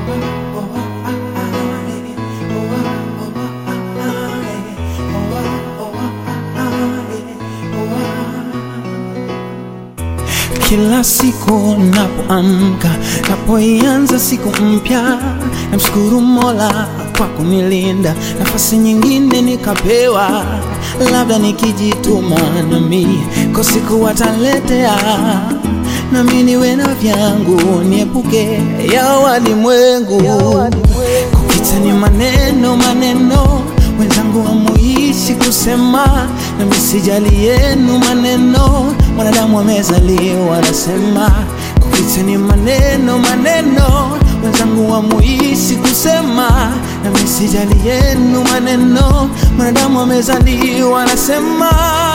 Kila siku napoamka, napoianza siku mpya, namshukuru Mola kwa kunilinda, nafasi nyingine nikapewa, labda nikijituma nami kwa siku wataletea, nami niwe na vyangu, niepuke ya walimwengu. Kupita ni maneno maneno, wenzangu hamuishi kusema, nami sijali yenu maneno, mwanadamu amezaliwa anasema. Kupita ni maneno maneno, wenzangu hamuishi kusema, nami sijali yenu maneno, mwanadamu amezaliwa anasema.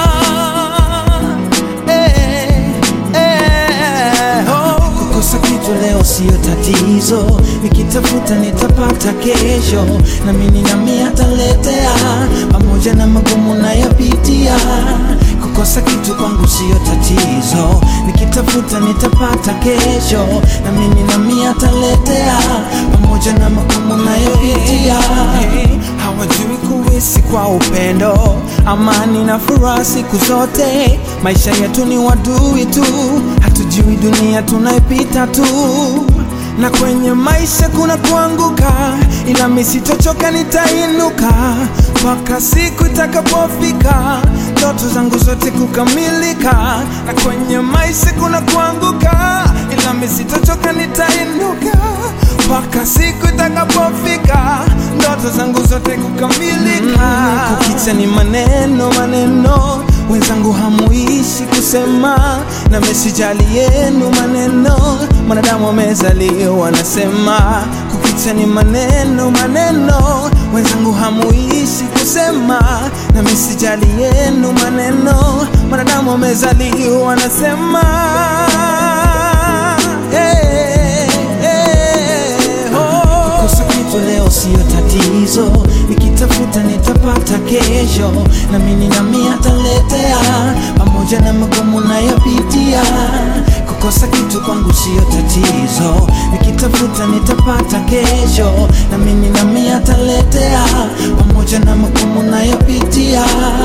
Eh, eh, oh. Kukosa kitu leo siyo tatizo, nikitafuta nitapata kesho, na mimi nami ataletea, pamoja na magumu nayopitia. Kukosa kitu kwangu siyo tatizo, nikitafuta nitapata kesho, na mimi nami ataletea, pamoja na magumu nayopitia. Hawajui kuishi kwa upendo, amani na furaha siku zote. Maisha yetu ni wadui tu, hatujui dunia tunaipita tu, na kwenye maisha kuna kuanguka, ila mimi sitochoka, nitainuka mpaka siku itakapofika ndoto zangu zote kukamilika. Na kwenye maisha kuna kuanguka, ila mimi sitochoka, nitainuka mpaka siku itakapofika ndoto zangu zote kukamilika. Mm, kukicha ni maneno maneno, wenzangu hamuishi kusema, na mesijali yenu maneno, mwanadamu amezaliwa anasema. Kukicha ni maneno maneno, wenzangu hamuishi kusema, na mesijali yenu maneno, mwanadamu amezaliwa anasema. Hey, hey, oh. Kukosa kitu leo siyo tatizo, nikitafuta nitapata kesho, na mimi nami ataletea, pamoja na magumu nayopitia. Kukosa kitu kwangu siyo tatizo, nikitafuta nitapata kesho, na mimi nami ataletea, pamoja na magumu nayopitia.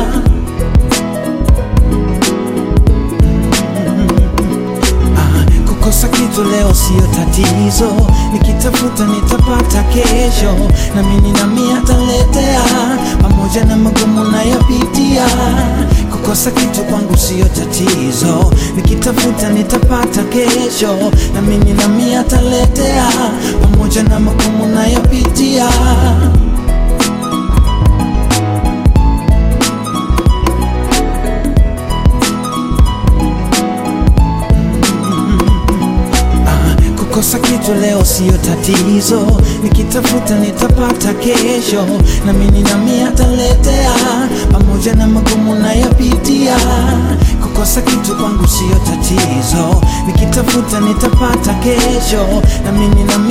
Ah, Kukosa kitu leo siyo tatizo, nikitafuta nitapata kesho, na mimi nami ataletea, pamoja na magumu nayopitia. Kukosa kitu kwangu siyo tatizo, nikitafuta nitapata kesho, na mimi nami ataletea, pamoja na magumu nayopitia. Ah, Kukosa kitu leo siyo tatizo, nikitafuta nitapata kesho, na mimi nami ataletea, pamoja na magumu nayopitia. Kukosa kitu kwangu siyo tatizo, nikitafuta nitapata kesho, na mimi nami